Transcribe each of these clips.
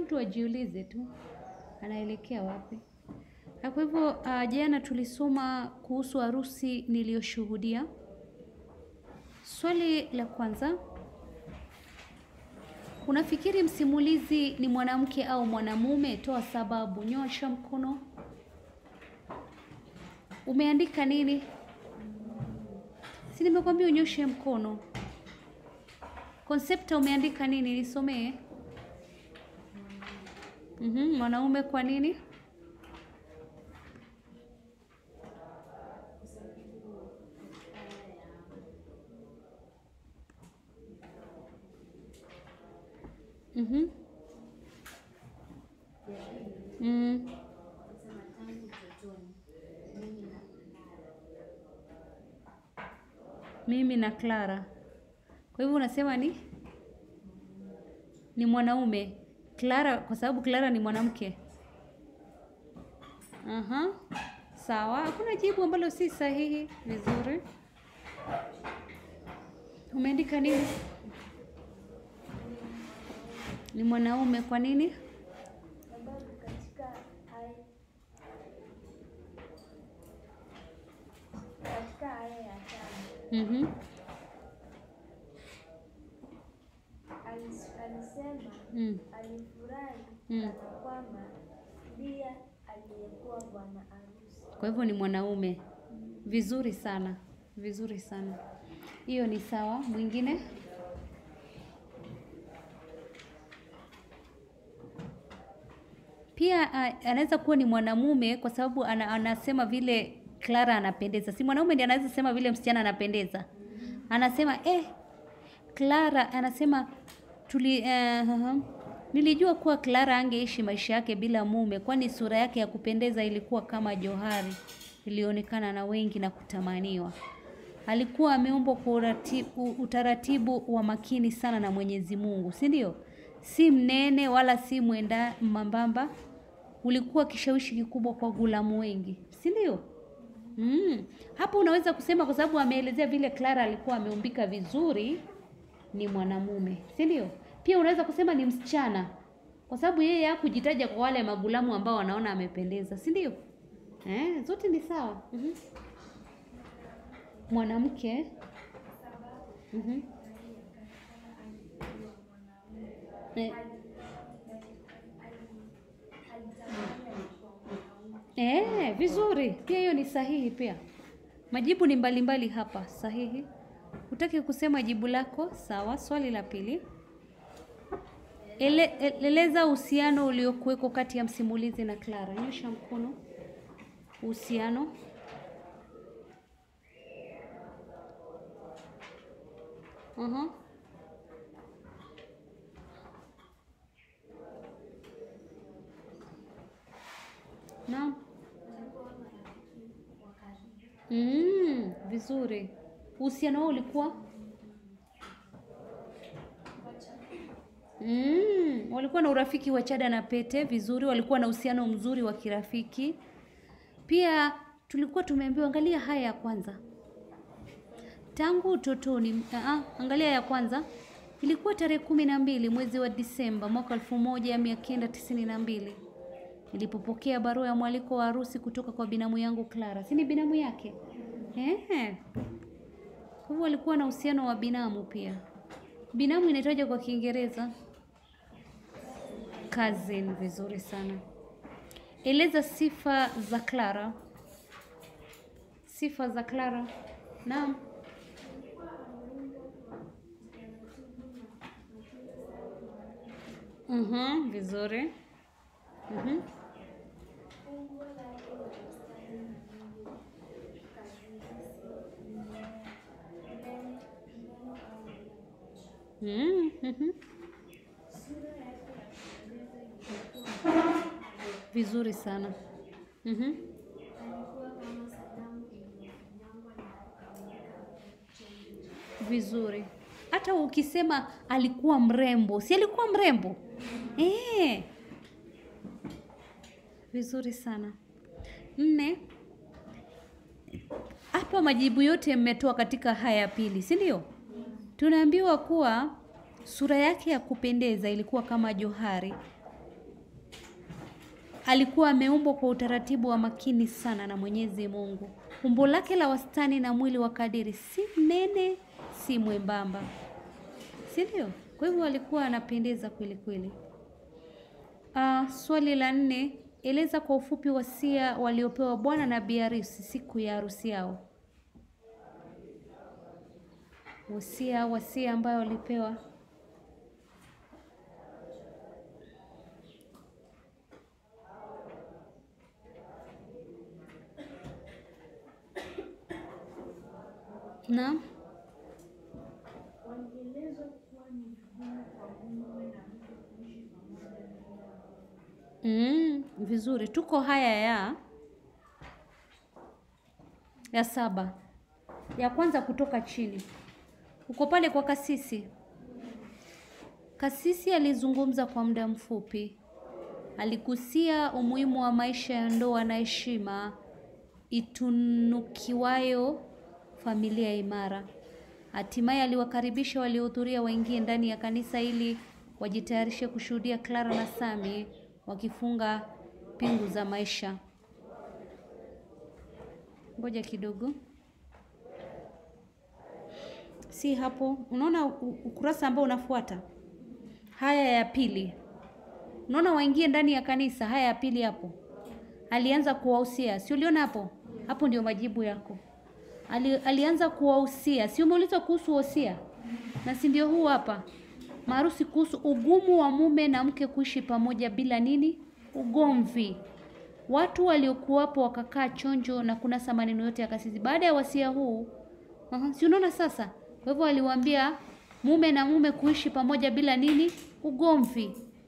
mtu ajiulize tu anaelekea wapi. Na Kwa hivyo uh, jana tulisoma kuhusu harusi niliyoshuhudia. Swali la kwanza, unafikiri msimulizi ni mwanamke au mwanamume? Toa sababu. Nyosha mkono. Umeandika nini? Si nimekwambia unyoshe mkono. Konsepta umeandika nini? Nisomee. Mhm, mwanaume kwa nini? Mhm. Mm. Mimi na Clara. Kwa hivyo unasema ni ni mwanaume. Clara kwa sababu Clara ni mwanamke. Aha. Sawa, hakuna jibu ambalo si sahihi. Vizuri. Umeandika nini? Ni mwanaume kwa nini? sababu katika aya katika aya ya tano Mhm. alis- alisema Mm. alifurahi Mm. kana kwamba ndiye aliyekuwa bwana harusi. Kwa hivyo ni mwanaume. Vizuri sana, vizuri sana. Hiyo ni sawa. Mwingine? Pia uh, anaweza kuwa ni mwanamume kwa sababu ana, anasema vile Clara anapendeza. Si mwanaume ndiye anaweza sema vile msichana anapendeza. Anasema eh, Clara anasema tuli uh, nilijua kuwa Clara angeishi maisha yake bila mume, kwani sura yake ya kupendeza ilikuwa kama johari ilionekana na wengi na kutamaniwa. Alikuwa ameumbwa kwa urati- u- utaratibu wa makini sana na Mwenyezi Mungu, si ndio? Si mnene wala si mwenda mambamba. Ulikuwa kishawishi kikubwa kwa gulamu wengi, si ndio? Mm. Hapo unaweza kusema kwa sababu ameelezea vile Clara alikuwa ameumbika vizuri, ni mwanamume, si ndio? Pia unaweza kusema ni msichana, kwa sababu yeye hakujitaja kwa wale magulamu ambao wanaona amependeza, si ndio? Eh, zote ni sawa. Mhm. Mwanamke. Mhm. Eh, Eh, vizuri. Pia hiyo ni sahihi pia. Majibu ni mbalimbali hapa, sahihi. Utaki kusema jibu lako? Sawa. Swali la pili. Ele, e- eleza uhusiano uliokuweko kati ya msimulizi na Clara. Nyosha mkono. Uhusiano. Aha. Naam. Mm, vizuri. Uhusiano wao ulikuwa? Mm, walikuwa na urafiki wa chada na pete, vizuri. Walikuwa na uhusiano mzuri wa kirafiki. Pia tulikuwa tumeambiwa, angalia haya ya kwanza. Tangu utotoni, aa, angalia ya kwanza. Ilikuwa tarehe kumi na mbili mwezi wa Disemba mwaka elfu moja mia kenda tisini na mbili nilipopokea barua ya mwaliko wa harusi kutoka kwa binamu yangu Clara. Si ni binamu yake? Ehe. Kwa hivyo walikuwa na uhusiano wa binamu pia. Binamu inaitwaje kwa Kiingereza? Cousin. Vizuri sana. Eleza sifa za Clara. Sifa za Clara. Naam. Mhm, vizuri. Mhm. Umbo lake la ustadi mzuri, kazisi, mnene, mnene au Mm, mhm. sura yake ya kupendeza ilikuwa Vizuri sana. Mhm. alikuwa kama sanamu iliyofinyangwa na kukamilika chonjo. Vizuri. Hata ukisema alikuwa mrembo, si alikuwa mrembo? Eh. Vizuri sana. Nne. Hapa majibu yote mmetoa katika haya ya pili, si ndio? Tunaambiwa kuwa sura yake ya kupendeza ilikuwa kama johari alikuwa ameumbwa kwa utaratibu wa makini sana na Mwenyezi Mungu. Umbo lake la wastani na mwili wa kadiri, si mnene si mwembamba, si ndio? Kwa hivyo alikuwa anapendeza kweli kweli. Uh, swali la nne, eleza kwa ufupi wasia waliopewa bwana na bi harusi siku ya harusi yao. Wasia wasia ambayo walipewa Naam. Walielezwa kuwa ni vigumu kwa mume na mke kuishi pamoja bila Mm, vizuri. Tuko haya ya ya saba. Ya kwanza kutoka chini. Uko pale kwa kasisi. Kasisi alizungumza kwa muda mfupi. Aligusia umuhimu wa maisha ya ndoa na heshima itunukiwayo familia imara. Hatimaye aliwakaribisha waliohudhuria waingie ndani ya kanisa ili wajitayarishe kushuhudia Clara na Sami wakifunga pingu za maisha. Ngoja kidogo, si hapo. Unaona u- ukurasa ambao unafuata, haya ya pili. Unaona waingie ndani ya kanisa, haya ya pili hapo. Alianza kuwahusia, si uliona hapo? Hapo ndio majibu yako. Ali, alianza kuwahusia, si umeulizwa kuhusu wosia? Na si ndio huu hapa maarusi kuhusu ugumu wa mume na mke kuishi pamoja bila nini? Ugomvi. Watu waliokuwapo wakakaa chonjo na kunasa maneno yote ya kasisi. Baada ya wasia huu, aha, si unaona sasa? Kwa hivyo aliwaambia mume na mume kuishi pamoja bila nini? Ugomvi.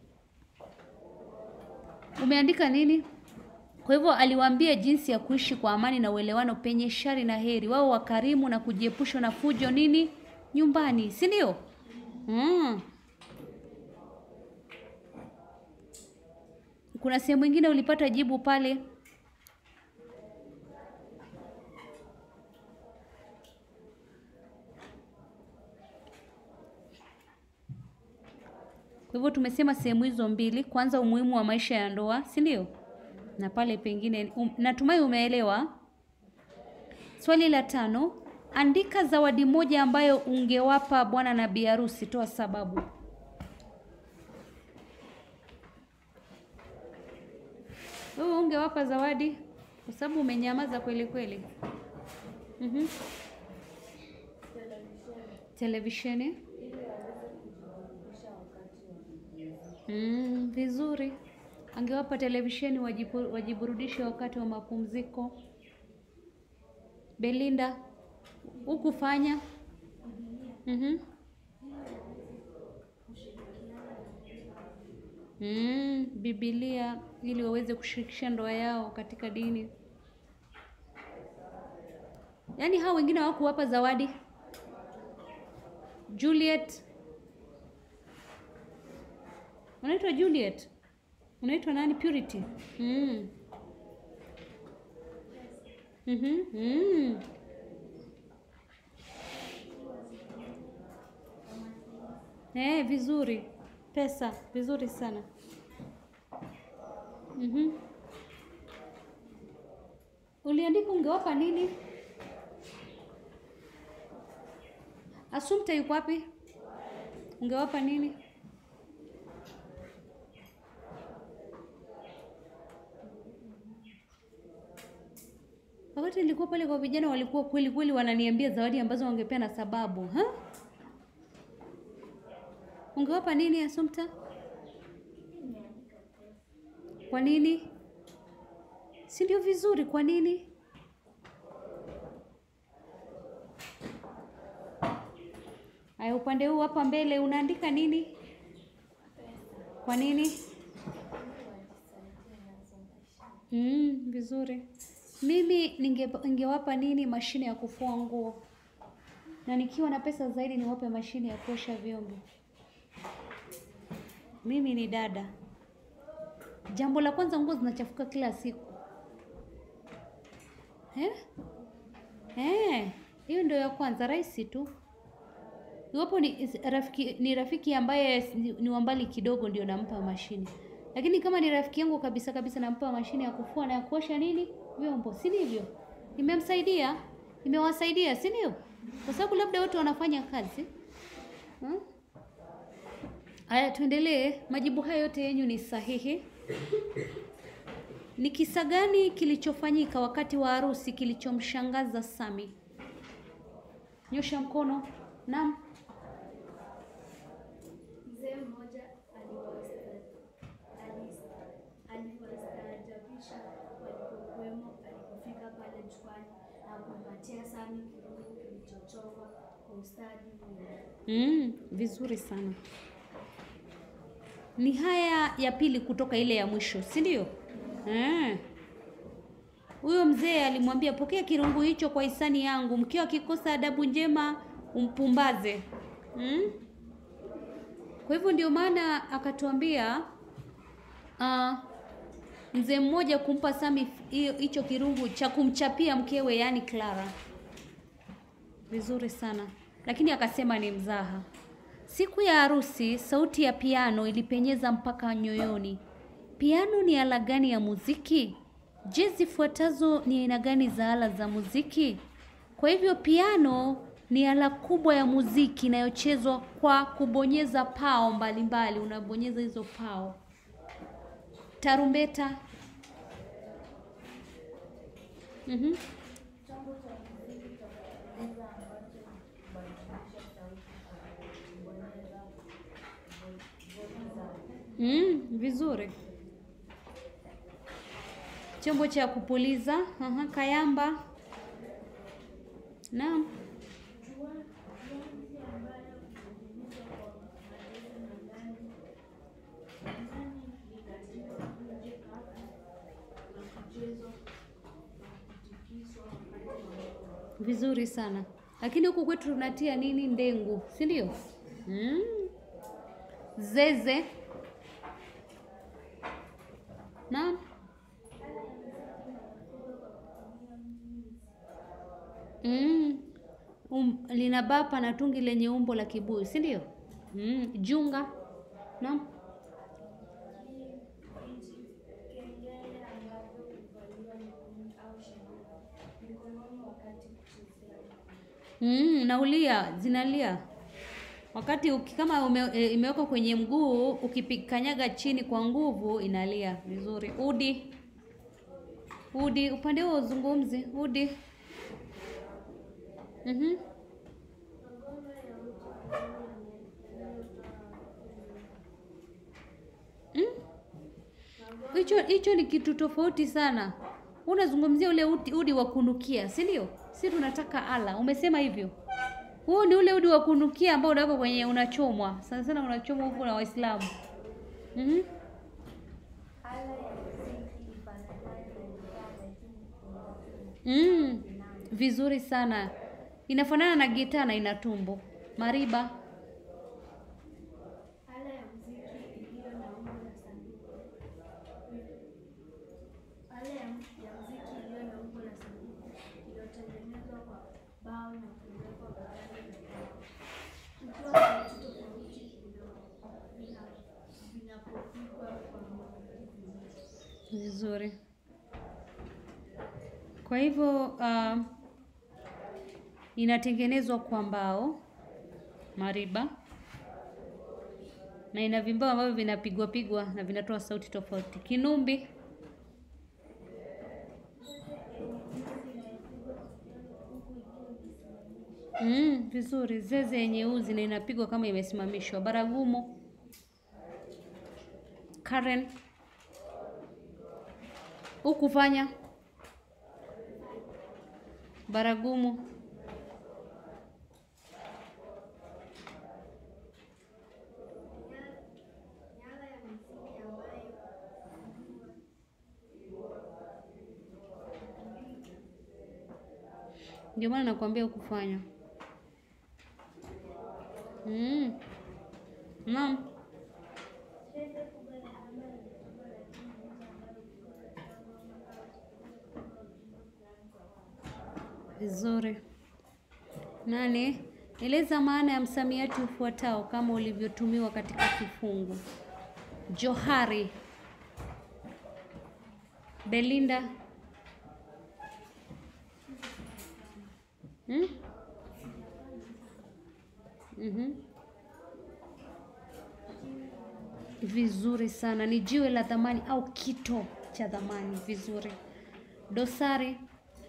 Umeandika nini? Kwa hivyo aliwaambia jinsi ya kuishi kwa amani na uelewano penye shari na heri, wao wakarimu na kujiepusha na fujo nini nyumbani, si ndio? Mm. Kuna sehemu ingine ulipata jibu pale. Kwa hivyo tumesema sehemu hizo mbili, kwanza umuhimu wa maisha ya ndoa, si ndio? Na pale pengine um, natumai umeelewa. Swali la tano, andika zawadi moja ambayo ungewapa bwana na bi harusi, toa sababu. Wewe ungewapa zawadi kwa sababu umenyamaza kweli kweli. Mhm. Televisheni. Mm, vizuri. Angewapa televisheni wajibu, wajiburudishe wakati wa mapumziko. Belinda, hukufanya? Mhm. Mm, Biblia ili waweze kushirikisha ndoa yao katika dini. Yaani hao wengine hawakuwapa zawadi. Juliet. Unaitwa Juliet? Unaitwa nani? Purity. Mm. Mhm. Mm. Eh, vizuri. Pesa, vizuri sana. Mhm. Uliandika ungewapa nini? Assumpta yuko wapi? Ungewapa nini? Wakati nilikuwa pale kwa vijana walikuwa kweli kweli wananiambia zawadi ambazo wangepea na sababu, ha? Ungewapa nini Assumpta? Kwa nini? Si ndio vizuri, kwa nini? Aya, upande huu hapa mbele unaandika nini? Kwa nini? Mm, vizuri. Mimi ninge, ningewapa nini? Mashine ya kufua nguo, na nikiwa na pesa zaidi niwape mashine ya kuosha vyombo. Mimi ni dada. Jambo la kwanza, nguo zinachafuka kila siku eh? Eh, hiyo ndio ya kwanza, rahisi tu. Iwapo ni rafiki, ni rafiki ambaye ni ni wa mbali kidogo, ndio nampa mashine. Lakini kama ni rafiki yangu kabisa kabisa, nampa mashine ya kufua na ya kuosha nini vyombo, si ndivyo? Nimemsaidia, nimewasaidia, si ndio? Kwa sababu labda wote wanafanya kazi hmm? Aya, tuendelee. Majibu haya yote yenyu ni sahihi. Ni kisa gani kilichofanyika wakati wa harusi kilichomshangaza Sami? Nyosha mkono. Naam. Mzee mmoja aliwasta- alis- aliwastaajabisha walipokuwemo alipofika pale jukwani na kumpatia Sami kirungu kilichochongwa kwa ustadi mwingi. Mm, vizuri sana. Ni haya ya pili kutoka ile ya mwisho, si ndio? Eh. Huyo mzee alimwambia, pokea kirungu hicho kwa hisani yangu, mkiwa akikosa adabu njema umpumbaze. Mm? Kwa hivyo ndio maana akatuambia ah, mzee mmoja kumpa Sami hiyo- hicho kirungu cha kumchapia mkewe, yaani Clara. Vizuri sana, lakini akasema ni mzaha. Siku ya harusi, sauti ya piano ilipenyeza mpaka nyoyoni. Piano ni ala gani ya muziki? Je, zifuatazo ni aina gani za ala za muziki? Kwa hivyo piano ni ala kubwa ya muziki inayochezwa kwa kubonyeza pao mbalimbali. Unabonyeza hizo pao. Tarumbeta. Mhm. Mm, vizuri. Chombo cha kupuliza, aha, kayamba. Naam. Vizuri sana. Lakini huku kwetu tunatia nini? Ndengu, si ndio? Mm. Zeze. Naam. Mm. Um, lina bapa na tungi lenye umbo la kibuyu, si ndio? Mm. Junga. Naam. Kengele ambavyo huvaliwa miguuni au shingoni, mikononi wakati kuchezea. Mm, naulia zinalia wakati uki, kama ume, e, imewekwa kwenye mguu ukipikanyaga chini kwa nguvu inalia vizuri. Udi, udi, upande huo uzungumzi. Udi, mhm, Mm? hicho hicho ni kitu tofauti sana. Unazungumzia ule udi, udi wa kunukia, si ndio? Si tunataka ala, umesema hivyo. Huo ni ule udi wa kunukia ambao unawekwa kwenye unachomwa. Sana sana unachomwa huko na Waislamu. Mhm. Ala ya muziki ifananayo na gitaa lakini ina Mm. Vizuri sana. Inafanana na gitaa na ina tumbo. Mariba. ala ya muziki iliyo na umbo la sanduku. Ala ya mu- ya muziki iliyo na umbo la sanduku iliyotengenezwa kwa bao na kuwekwa bakari na mbao. Ikiwa sauti tofauti vina- vina- vinapopigwa kwa muziki. Vizuri. Kwa hivyo uh, inatengenezwa kwa mbao mariba na ina vimbao ambavyo vinapigwa pigwa na vinatoa sauti tofauti. Kinumbi. Mm, vizuri. Zeze yenye uzi na inapigwa kama imesimamishwa. Baragumu. Karen. Hukufanya. Baragumu. Nyala ya muziki ambayo Ndio maana nakwambia hukufanya. Mm. Naam. Vizuri. Nane, eleza maana ya msamiati ufuatao kama ulivyotumiwa katika kifungu. Johari. Belinda. Hmm? Mhm. Vizuri sana, ni jiwe la thamani au kito cha thamani. Vizuri. Dosari.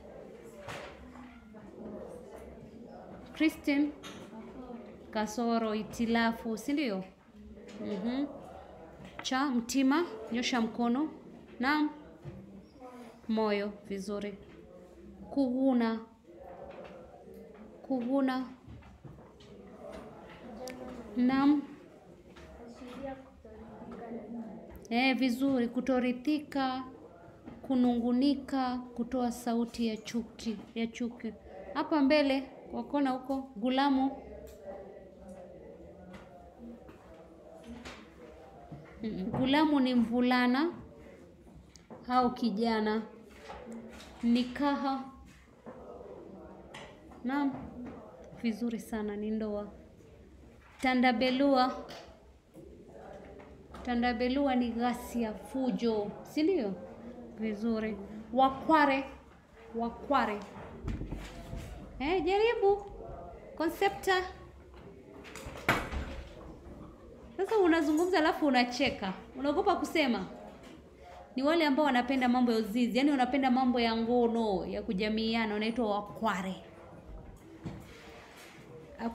Christine. Kasoro, itilafu, si ndio? Mhm. Cha mtima, nyosha mkono. Naam. Moyo, vizuri. Kuguna. Kuguna. Naam. Ashiria kutoridhika na Eh, vizuri. Kutorithika, kunungunika, kutoa sauti ya chuki, ya chuki. Hapa mbele kwa kona huko, gulamu. Mm, Gulamu ni mvulana au kijana. Nikaha. Naam. Vizuri sana, ni ndoa. Tandabelua. Tandabelua ni ghasia, fujo, si ndio? Vizuri. Wakware, wakware. Eh, jaribu konsepta. Sasa unazungumza alafu unacheka, unaogopa kusema. Ni wale ambao wanapenda mambo ya uzizi, yaani wanapenda mambo ya ngono, ya kujamiiana, wanaitwa wakware.